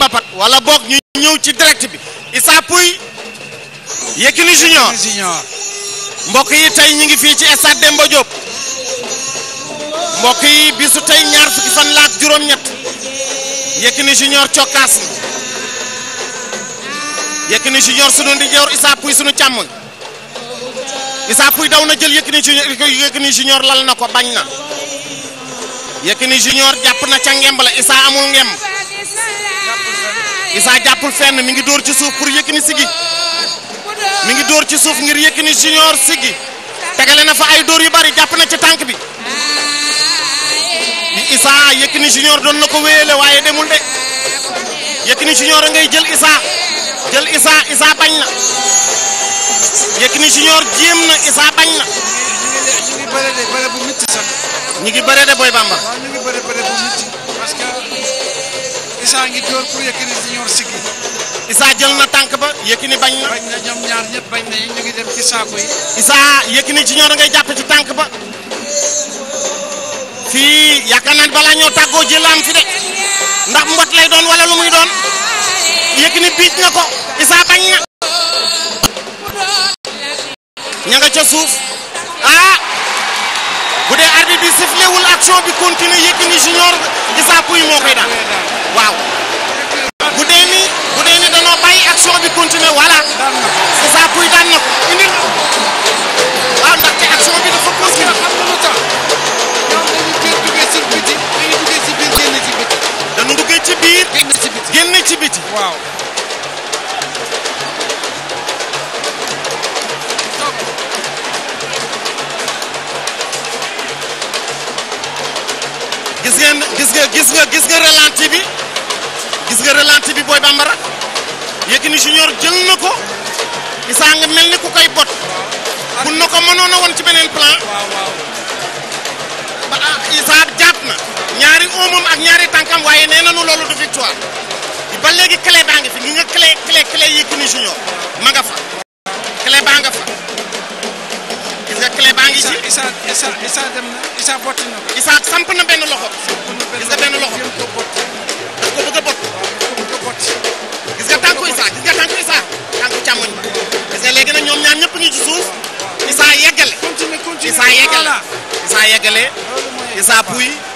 Mbapat wala boog ñu ñëw ci direct bi Issa Pouye Yékini Junior Junior mbokk yi tey ñu ngi fii ci stade Demba Diop mbokk yi bisu tey ñaar fukki fan la ak juróom-ñett Yékini Junior cokkaas na Yékini Junior sunu ndijoor Issa Pouye sunu càmmoñ Issa Pouye daw na jël Yékini Junior Yékini Junior lal na ko bañ na Yékini Junior jàpp na ca ngemb la Issa amul ngemb Issa jàppul fenn mi ngi dóor ci suuf pour Yékini sigi mi ngi dóor ci suuf ngir Yékini Junior sigi tegale na fa ay dóor yu bari jàpp na ci tànk bi Issa Yékini Junior doon na ko wéyale waaye demul de Yékini Junior a ngay jël Issa jël Issa Issa bañ na Yékini Junior jéem na Issa bañ na ñu ngi bëre de bëre bu métti sax ñi ngi bëre de Boy Bamba waaw ñu ngi bëre bëre bu métti parce que Issa ngi door pour Yékini Junior siggi Issa jël na tànk ba Yékini bañ na bañ na ñoom ñaar ñëpp bañ na ñu ngi dem ci saako yi Issa Yékini Junior a ngay jàpp ci tànk ba fii yaakaar naa ne balaa ñoo tàggoo jël am fi de ndax mbot lay doon wala lu muy doon Yékini biij na ko Issa bañ na ña nga ca suuf ah bu dee arbitre bi sifflé wul action bi continue Yékini Junior Issa Pouye moo koy daan waaw bu dee ni bu dee ni danoo bàyyi action bi continue voilà daan na ko Issa Pouye daan na ko indil waaw ndaxte action bi dafa parce que continue xam nga lu tax ñoom dañu teel duggee ci biti dañu duggee ci biir génn ci biti dañu duggee ci biir génn ci biti génn ci biti waaw gis ngeen gis nga gis nga gis nga ralenti bi gis nga ralenti bi Boy Bambara Yékini Junior jël na ko Issa nga mel ni ku koy bot kun na ko mënoon a woon ci beneen plan waaw waaw ba ah Issa jàpp na ñaari oomam ak ñaari tànkam waaye nee nañu loolu du victoire ba léegi clé baa ngi fi ngi nga clé clé clé Yékini Junior ma nga fa clé baa nga fa gis nga clé baa ngi Issa ci Issa Issa Issa dem na Issa botti na ko Issa samp na benn loxo Gis nga benn loxo. jëm ko botti daf ko bëgg a bot ko bëgg a botti gis nga tànku Issa gis nga tànku Issa tànku càmmoñ ba gis nga léegi nag ñoom ñaar ñëpp ñu ci suuf Issa yeggale continue continue Issa yeggale voilà Issa yeggale loolu mooy Issa Pouye